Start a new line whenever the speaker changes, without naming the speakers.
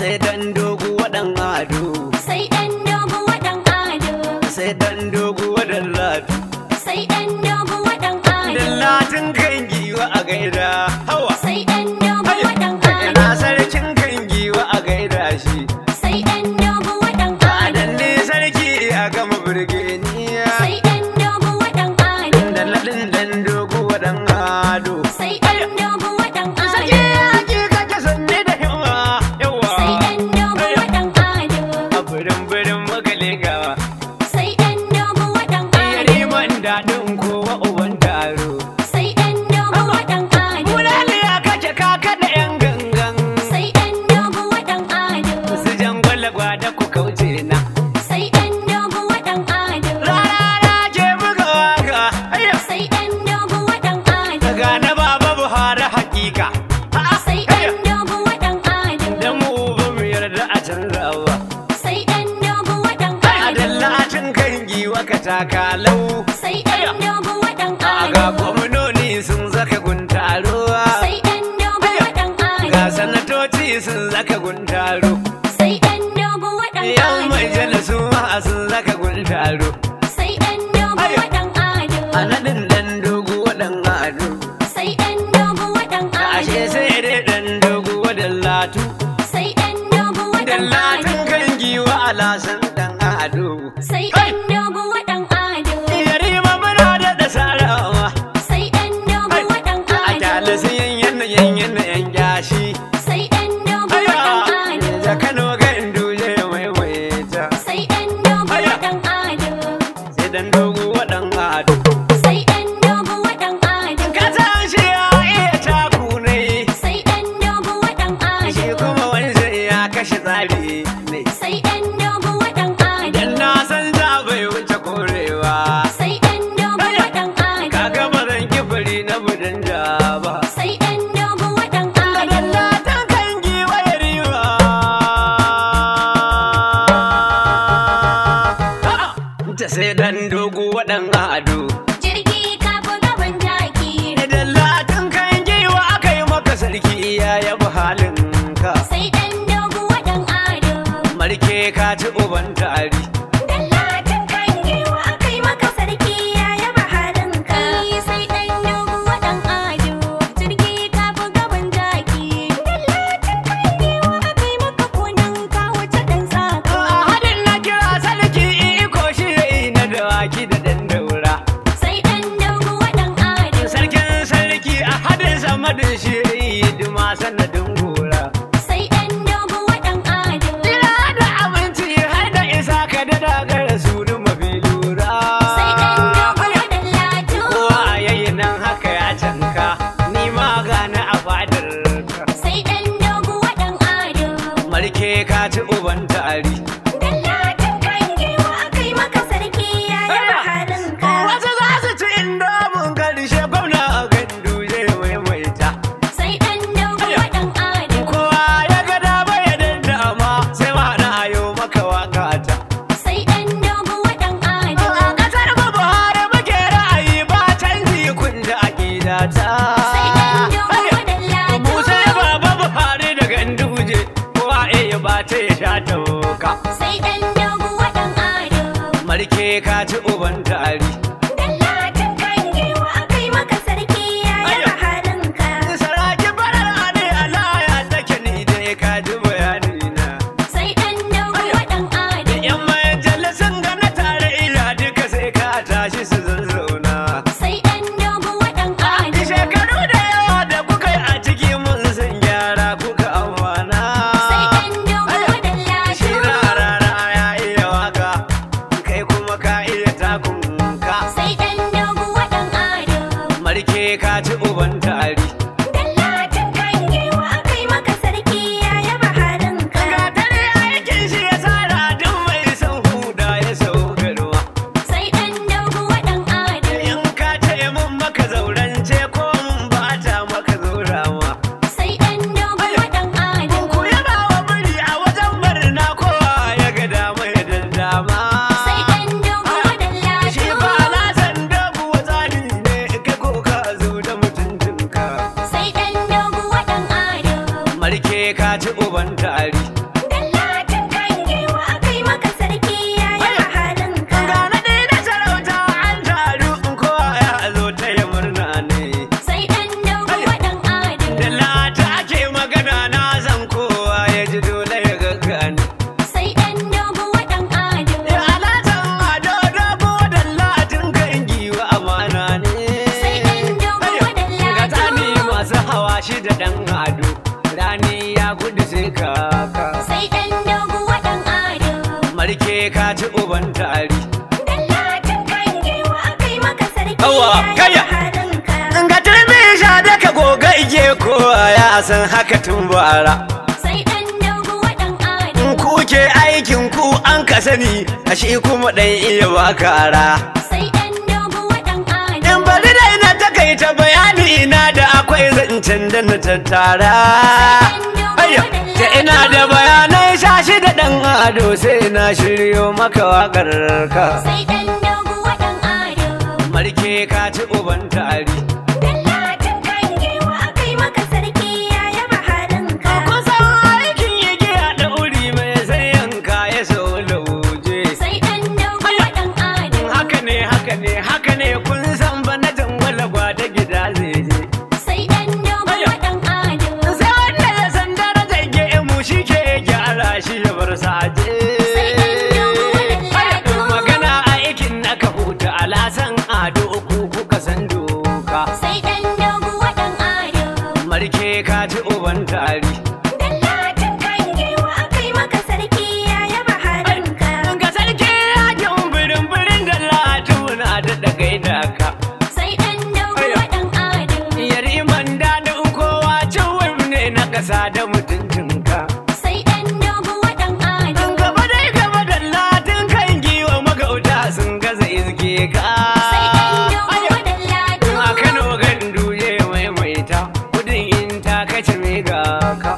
sai dan dogo wadan ado
sai ɗan dogo waɗan ado
sai dan dogo wadan latu
sai ɗan dogo waɗan ado
dallatin kan giwa a gaida hawa
sai ɗan dogo waɗan
ina
ado
sarkin kan giwa a gaida shi
sai ɗan dogo waɗan
adan
ado
ne sarki a gama birgeniya
sai ɗan dogo waɗan ado
dalladin dan dogo wadan ado
sai ɗan dogo waɗan
Sake
ado
ake kake sanne da himma yawa
sai ɗan dogo waɗan ado
a birin birin magale gawa
sai ɗan dogo waɗan ado
yariman daɗin kowa uban taro
sai ɗan dogo waɗan ado
Bulaliya kake kaka da yan gangan
sai ɗan dogo waɗan ado
su jan gwalagwa da ku kauce na
sai ɗan dogo waɗan ado
rarara ke buga waka ayya
sai ɗan dogo waɗan ado
daga na baba buhari hakika A'a,
sai
ayya.
ɗan dogo waɗan ado
da mu ba mu yarda a canzawa
sai ɗan dogo waɗan
a
ado
dallacin kan giwa ka taka lau
sai ɗan dogo waɗan
a ga
ado
gwamnoni sun zaka guntaruwa
sai ɗan dogo waɗan
ga
ado
sanatoci sun zaka guntaro
sai ɗan dogo waɗan
yan
ado
majalisu ma sun zaka guntaro
sai ɗan dogo
Ayya.
waɗan ado
a naɗin dan dogo waɗan ado
sai ɗan dogo waɗan
ashe
ado
sai dai dan dogo waɗan latu
sai ɗan dogo
dan
waɗan
latin
ado
kan giwa alasan dan ado
sai ɗan dogo waɗan ado
yarima muna da da sarawa
sai ɗan dogo waɗan
a
ado
kyalisi yan yana yan yana yan gashi
sai ɗan dogo
Ayya,
waɗan ado
da kano ga induje maimaita
sai ɗan dogo
Ayya.
waɗan ado
sai dan dogo waɗan ado
sai ɗan dogo waɗan ado
ka san shi ya iya taku ne
sai ɗan dogo waɗan
shi
ado
kuma wani sai ya kashe tsari ne
sai ɗan dogo waɗan
dan
ado
na san za bai wuce korewa
sai ɗan dogo waɗan ado
kaga ba zan kifiri na budin da ba
sai ɗan dogo waɗan ado
Dallatan kan giwa ya riwa ta sai dan dogo waɗan ado
jirgi ka fi gaban jaki
Dallatan kan giwa aka yi maka sarki ya yabi halin ka
sai ɗan dogo waɗan ado
marke ka ci uban tari
Dallatin kan giwa akai maka sarki ya yaba halinka sai ɗan dogo waɗan ado jirgi ka fi gaban jaki Dallatin kan giwa akai maka kunan ka wuce ɗan sako
A hadin na kira sarki iko shi na dawaki da dan daura
sai ɗan dogo waɗan ado
sarkin sarki a hadin sama da shi hidima sanadin gora
sai ɗan dogo waɗan ado
Jira da abinci har da isa ka da dagara su da mafi lura.
sai ɗan dogo waɗan latu
Kowa a yayi nan haka ya canka, ni ma gane a fadar ka.
sai ɗan dogo waɗan ado
Marke ka ci uban tari.
Dallatin kan giwa akai maka sarki ya yaba halinka
Wasu za su ci inda mun karshe gwamna a gandu zai maimaita.
sai ɗan dogo waɗan ado
Kowa ya ga dama ya dama sai ma na ayo maka waka ta.
sai ɗan dogo waɗan ado
A ƙasar mu Buhari muke ra'ayi ba canji kun ji aƙida ta.
sai ɗan dogo waɗan lado
Musa ya baba Buhari da ganduje kowa iya ba ta ya sha tauka.
sai ɗan dogo waɗan ado
Marke ka ci uban tari.
Dallatin kan giwa akai maka sarki ya yaba halinka
Saraki farar ne alaya take ni dai ka ji bayani na.
sai ɗan dogo waɗan ado
Yan majalisun ga na tare ila duka sai ka tashi su zazzauna.
sai ɗan dogo waɗan ado
Shekaru da yawa da kuka yi a ciki mun san gyara kuka amfana.
sai ɗan dogo waɗan
Shi
lado
rarara ya iya waka, kai kuma ka iya takunka.
sai ɗan dogo waɗan ado
Marke ka ci uban tari.
Dallatin kan giwa akai maka sarki ya yaba halinka
Ga dare aikin shi ya tsara duk mai son huda ya saukarwa.
sai ɗan dogo waɗan ado
In ka ce mun maka zaurance ko mun bata maka zaurawa.
sai ɗan dogo waɗan ado
Ku yaba wa biri a wajen barna kowa ya ga dama ya dama.
sai ɗan dogo waɗan
Shi ba
lado
lasan dabu wa tsari ne ka ko ka zo da mutuntunka.
sai ɗan dogo waɗan ado
Marke ka ci uban tari. dan ado rani ya gudu sai kaka
sai ɗan doguwa ɗan ado.
marke ka ci uban tari
Dallatin kan giwa akai maka sarki
Yawwa,
ya
kayya.
yaba halinka.
in ka turbi sha da ka goga ige ko ya san haka tun bara
Sai ɗan doguwa ɗan ado.
in kuke aikin ku an ka sani a shi kuma ɗan iya bakara
Sai ɗan doguwa ɗan ado.
in bari dai na takaita bayani na da akwai zancen da na tattara Ayya, ta ina da bayanai shashi da ɗan ado sai na shiryo maka waƙar ka
Sai ɗan doguwa ɗan ado.
marke ka ci uban tari
Dallatin kan giwa akai maka sarki ya yaba halinka.
kusan aikin yake a ɗauri mai sayanka ya sau lauje
Sai ɗan doguwa ɗan ado.
haka ne haka ne haka ne kun san ba na jangwala gwada gida zai je
Sai ɗan doguwa ɗan ado.
sai wanda ya san darajar gemu shi ke gyara shi ya bar saje
Sai ɗan doguwa ɗan ado.
magana a aikin na ka huta alasan ado ku kuka san doka
Sai ɗan doguwa ɗan ado.
marke ka ci uban tari
Dallatin kan giwa akai maka sarki ya yaba halinka.
ga sarki yakin birin birin da latuna da dagai da ka
Sai ɗan doguwa ɗan ado.
yariman daɗin kowa cewar ne na ƙasa da mutuncinka
Sai ɗan doguwa ɗan ado.
gaba dai gaba da latin kan giwa magauta sun gaza izge ka
Sai ɗan doguwa ɗan lado.
a kano gandu ya maimaita kudin in ta kace mai ga ka